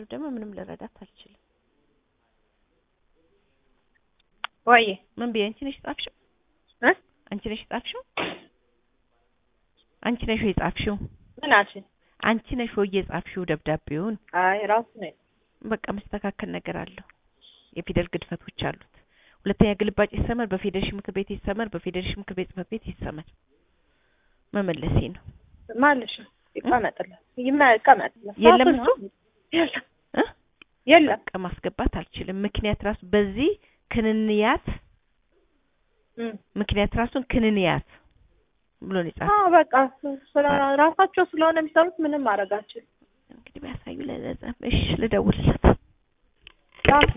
ደግሞ ምንም ልረዳት አልችልም። ወይ ምን ብዬ አንቺ ነሽ የጻፍሽው? እ አንቺ ነሽ የጻፍሽው? አንቺ ነሽ ወይ የጻፍሽው? ምን አልሽኝ? አንቺ ነሽ ወይ የጻፍሽው ደብዳቤውን? አይ ራሱ ነው። በቃ መስተካከል ነገር አለው። የፊደል ግድፈቶች አሉት። ሁለተኛ ግልባጭ ይሰመር፣ በፌዴሬሽን ምክር ቤት ይሰመር፣ በፌዴሬሽን ምክር ቤት ጽሕፈት ቤት ይሰመር። መመለሴ ነው። ማለሽ ይቀመጥላት ይቀመጥላት። የለም ሰዓቱ እሱ? ነው። የለም እ የለም በቃ ማስገባት አልችልም። ምክንያት ራሱ በዚህ ክንንያት እም። ምክንያት ራሱን ክንንያት ብሎ ነው የጻፈው። አዎ በቃ ስለ ራሳቸው ስለሆነ የሚሰሩት ምንም ማድረግ አልችልም። እንግዲህ ቢያሳዩ ለዛ እሺ ልደውልለት። ጻፍ